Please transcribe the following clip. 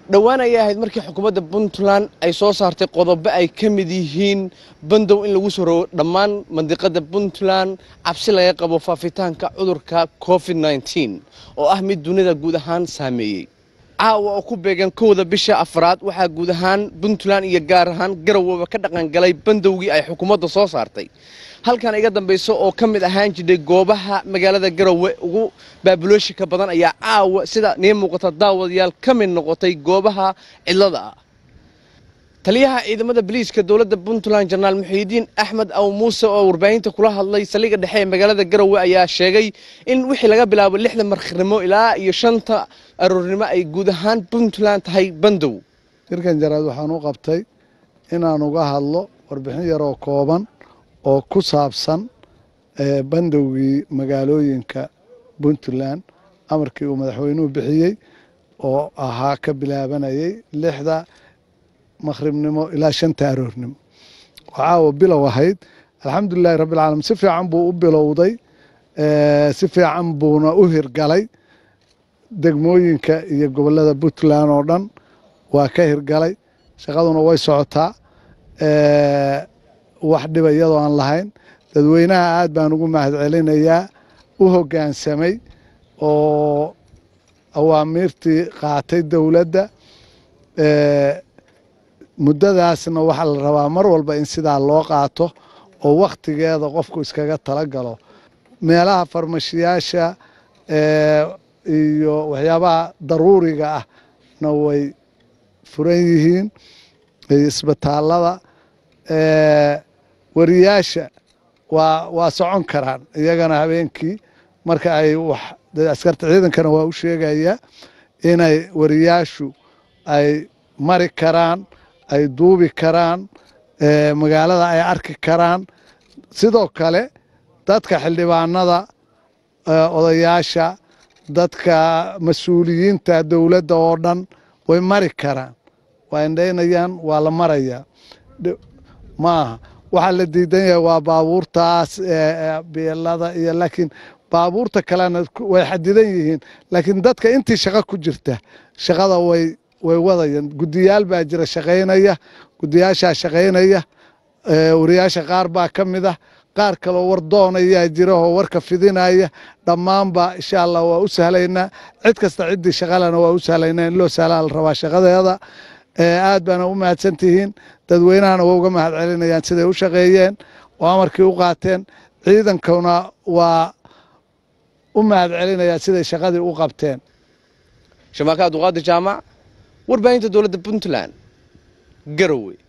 dhowaan ayay ahayd markii xukuumadda puntland ay soo saartay qodobo ay ka mid yihiin bandow in lagu soo rogo dhammaan mandiqada puntland cabsi laga qabo faafitaanka cudurka covid nneteen oo ah mid dunida guud ahaan saameeyey caawa oo ku beegan kowda bisha afraad waxaa guud ahaan puntland iyo gaar ahaan garowoba ka dhaqangalay bandowgii ay xukuumadda soo saartay halkan iga dambayso oo ka mid ahaan jidhay goobaha magaalada garowe ugu baabulooshinka badan ayaa caawa sida nii muuqata daawadayaal ka mid noqotay goobaha cidlada ah taliyaha ciidamada boliiska dowladda puntland jenaraal muxiidiin axmed aw muuse oo warbaahinta kula hadlay saldhigga dhexe ee magaalada garowe ayaa sheegay in wixii laga bilaabo lixda markhnimo ilaa iyo shanta aroornimo ay guud ahaan puntland tahay bandow shirkan jaraad waxaan u qabtay inaan uga hadlo warbixin yaroo kooban oo ku saabsan bandowgii magaalooyinka puntland amarkii uu madaxweynuhu bixiyey oo ahaa ka bilaabanayay lixda makhribnimo ilaa shanta aroornimo waxaawa bilow ahayd alxamdulilahi rabbilcaalamiin si fiican buu u bilowday si fiican buuna u hirgalay degmooyinka iyo gobollada puntland oo dhan waa ka hirgalay shaqaduna way socotaa wax dhiba iyadoo aan lahayn dadweynaha aad baan ugu mahad celinayaa u hoggaansamay oo awaamiirtii qaatay dowladda muddadaasna waxaa la rabaa mar walba in sidaa loo qaato oo wakhtigeeda qofku iskaga tala galo meelaha farmashiyaasha iyo waxyaabaha daruuriga ahna way furan yihiin isbitaallada wariyaasha waa waa socon karaan iyagana habeenkii marka ay wax askarta ciidankana waa u sheegaya inay wariyaashu ay mari karaan ay duubi karaan magaalada ay arki karaan sidoo kale dadka xildhibaanada odayaasha dadka mas-uuliyiinta dowladda oo dhan way mari karaan waa indhaynayaan waa la marayaa maaha waxaa la diidan yahay waa baabuurtaas beelada iyo laakiin baabuurta kalena way xadidan yihiin laakiin dadka intii shaqo ku jirta shaqada way way wadayaan guddiyaal baa jira shaqaynaya guddiyaashaa shaqaynaya wariyaasha qaar baa ka mid ah qaar kaloo war doonayaa jira oo warka fidinaya dhammaanba insha allah waa u sahlaynaa cid kasta ciddii shaqalena waa u sahlaynaa in loo sahlaa la rabaa shaqadeeda aad baana u mahadsan tihiin dadweynahana waa uga mahad celinayaan siday u shaqeeyeen oo amarkii u qaateen ciidankuna waa u mahad celinayaan siday shaqadii u qabteen shamaaka abduqaadir jaamac warbaahinta dowladda puntland garowe